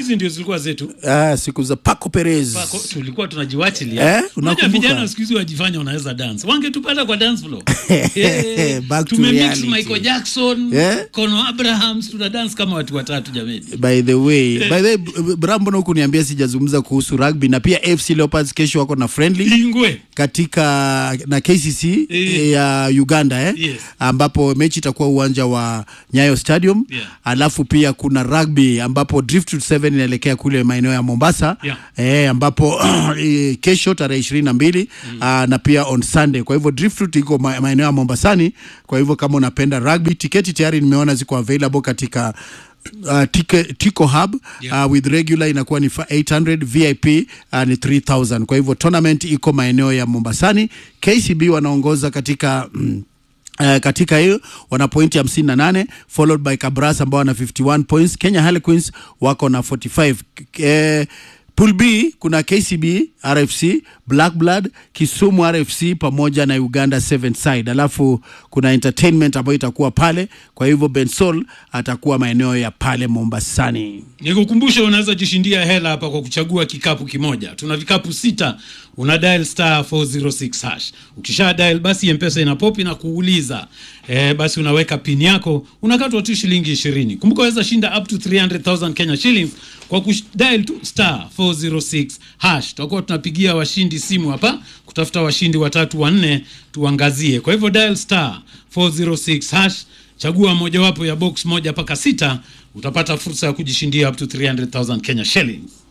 hizi ndio zilikuwa zetu ah, siku za Paco Perez Pako, tulikuwa tunajiwachilia Eh, Unajua unakumbuka? vijana siku hizi wajifanya wanaweza dance wangetupata kwa dance floor Back to tumemix reality. Michael Jackson Eh? Kono Abrahams tuna dance kama watu watatu jameni by the way by the way B- Brambo na huku niambia sijazungumza kuhusu rugby na pia AFC Leopards kesho wako na friendly ingwe katika na KCC Eh. ya Uganda eh? Yes. ambapo mechi itakuwa uwanja wa Nyayo Stadium Yeah. alafu pia kuna rugby ambapo Driftwood 7 inaelekea kule maeneo ya Mombasa Yeah. eh, ambapo eh, kesho tarehe ishirini na mbili ah, na pia on Sunday. Kwa hivyo Driftwood iko ma- maeneo ya Mombasani. Kwa hivyo kama unapenda rugby, tiketi tayari nimeona ziko available katika Uh, tike, Tico Hub Yeah. uh, with regular inakuwa ni fa- 800 VIP uh, ni 3000 kwa hivyo tournament iko maeneo ya Mombasani KCB wanaongoza katika mm, Uh, katika hiyo wana pointi hamsini na nane followed by Kabras ambao wana 51 points. Kenya Harlequins wako na 45. K- Eh, Pool B kuna KCB, RFC, Black Blood, Kisumu RFC pamoja na Uganda Seven Side. Alafu kuna entertainment ambayo itakuwa pale, kwa hivyo Bensol atakuwa maeneo ya pale Mombasani. nikukumbusha unaweza jishindia hela hapa kwa kuchagua kikapu kimoja tuna vikapu sita una dial star 406 hash ukisha dial basi mpesa ina pop na kuuliza eh, basi unaweka pin yako unakatwa tu shilingi ishirini kumbuka waweza shinda up to 300000 kenya shillings kwa kudial tu star 406 hash tutakuwa tunapigia washindi simu hapa kutafuta washindi watatu wanne tuangazie kwa hivyo dial star 406 hash chagua mojawapo ya box moja mpaka sita utapata fursa ya kujishindia up to 300000 kenya shillings